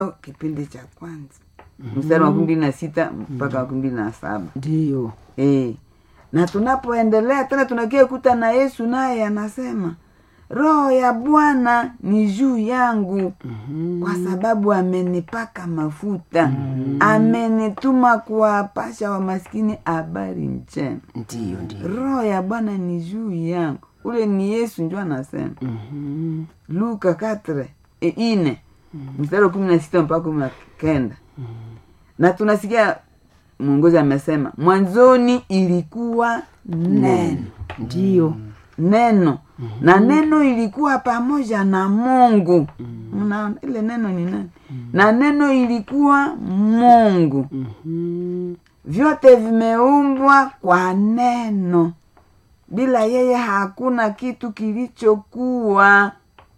kipindi cha kwanza mstari wa makumi mbili na sita mpaka makumi mbili na saba ndiyo e. na tunapoendelea tena tunakia kuta na yesu naye anasema roho ya bwana ni juu yangu kwa sababu amenipaka mafuta amenituma kuwapasha wamaskini habari njema ndiyo ndiyo roho ya bwana ni juu yangu ule ni yesu njo anasema Mhm. luka katre e ine mstari wa kumi na sita mpaka kumi na kenda na tunasikia mwongozi amesema mwanzoni ilikuwa neno ndiyo neno na neno ilikuwa pamoja na mungu mnaona ile neno ni nani na neno ilikuwa mungu Mhm. vyote vimeumbwa kwa neno bila yeye hakuna kitu kilichokuwa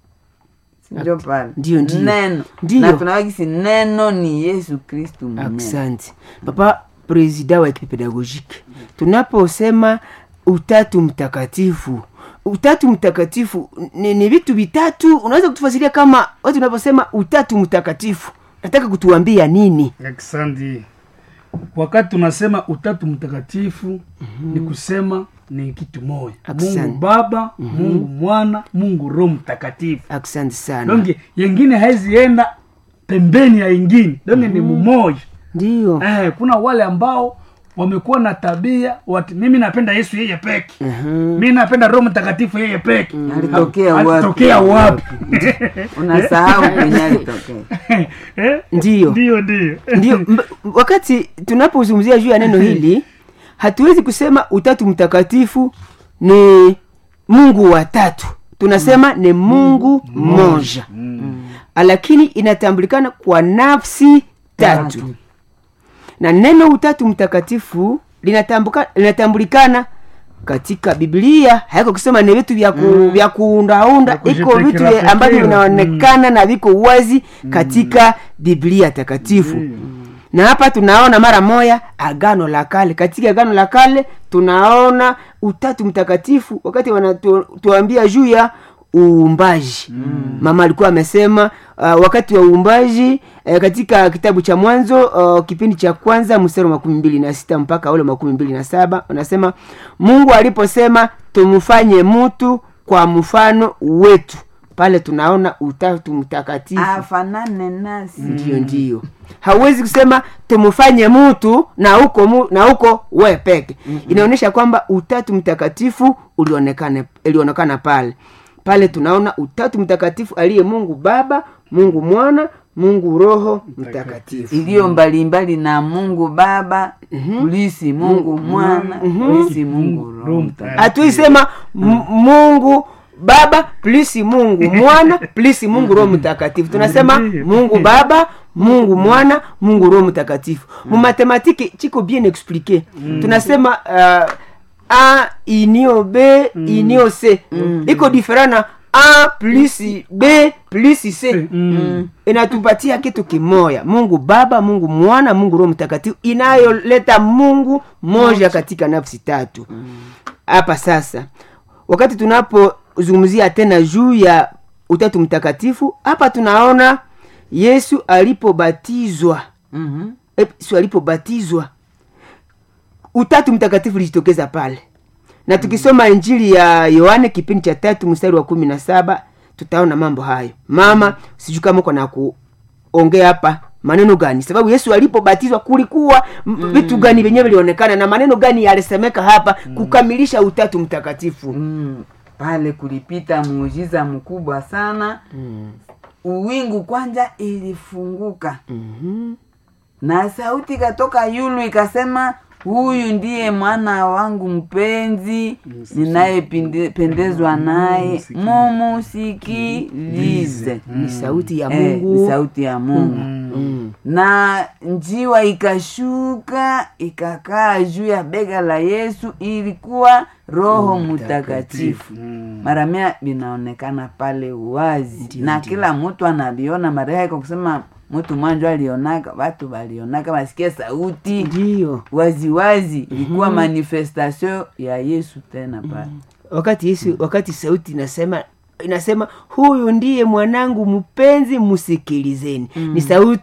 sinjo pale Ndiyo, ndiyo. neno Ndiyo. na tunawakisi neno ni yesu kristu mwenyewe asante papa presida wa ekipe pedagogike tunaposema utatu mtakatifu utatu mtakatifu ni, ni vitu vitatu unaweza kutufasiria kama watu unaposema utatu mtakatifu nataka kutuambia nini Asante. Wakati tunasema utatu mtakatifu ni kusema ni kitu moja, Asante. Mungu Baba, Mungu Mwana, Mungu Roho Mtakatifu. asante sana Donge yengine haizienda pembeni ya ingine, donge ni mumoja. ndiyo Eh, kuna wale ambao wamekuwa na tabia wati, mimi napenda Yesu yeye peke mi napenda Roho Mtakatifu yeye peke Alitokea Ha- wapi? alitokea wapi? unasahau kwenye alitokea Eh? Ndiyo. ndio ndio ndio mb- wakati tunapozungumzia juu ya neno hili hatuwezi kusema utatu mtakatifu ni mungu watatu tunasema ni mungu mmoja lakini inatambulikana kwa nafsi tatu na neno utatu mtakatifu linatambuka- linatambulikana katika biblia haiko kusema ni vitu vya ku, vya kuundaunda Vya iko vitu kujipekera vya- ambavyo pekera. vinaonekana na viko wazi katika biblia takatifu na hapa tunaona mara moya agano la kale katika agano la kale tunaona utatu mtakatifu wakati wanatuambia juu ya uumbaji mm. mama alikuwa amesema uh, wakati wa uumbaji uh, katika kitabu cha mwanzo uh, kipindi cha kwanza mstari wa makumi mbili na sita mpaka ule makumi mbili na saba anasema mungu aliposema tumfanye mtu kwa mfano wetu pale tunaona utatu mtakatifu afanane nasi ndio ndio hauwezi kusema tumfanye mtu na huko mu, na huko we peke inaonyesha kwamba utatu mtakatifu ulionekana ilionekana pale pale tunaona utatu mtakatifu aliye mungu baba mungu mwana mungu roho mtakatifu iliyo mbalimbali na mungu baba kulisi mungu mwana kulisi mungu roho Roho Mtakatifu. hatuisema m- mungu baba plisi mungu mwana plisi mungu roho mtakatifu tunasema Ndiyo. mungu baba mungu mwana mungu roho mtakatifu mumathematike chiko bien expliqué tunasema uh, a inio b inio c iko diferent na a plus b plus c Mm. inatupatia kitu kimoya mungu baba mungu mwana mungu roho mtakatifu inayoleta mungu moja katika nafsi tatu hapa sasa wakati tunapozungumzia tena juu ya utatu mtakatifu hapa tunaona yesu alipobatizwa Mhm. yesu alipobatizwa utatu mtakatifu ulijitokeza pale na tukisoma injili ya yohane kipindi cha tatu mstari wa kumi na saba tutaona mambo hayo mama sijui kama uko na kuongea hapa maneno gani sababu yesu alipobatizwa kulikuwa m- vitu gani vyenyewe vilionekana na maneno gani yalisemeka hapa kukamilisha utatu mtakatifu Mm, pale kulipita muujiza mkubwa sana uwingu kwanja ilifunguka Mhm. na sauti ikatoka yulu ikasema huyu ndiye mwana wangu mpenzi ninayependezwa naye mumusikilize ni sauti ya Eh, ni mungu sauti ya mungu Mm. na njiwa ikashuka ikakaa juu ya bega la yesu ilikuwa roho mtakatifu mara mia linaonekana pale wazi na kila mtu analiona mara haiko kusema mtu mwanjo alionaka watu walionaka wasikia sauti ndiyo waziwazi ilikuwa manifestation ya yesu tena pale wakati yesu wakati sauti inasema inasema huyu ndiye mwanangu mpenzi msikilizeni ni sauti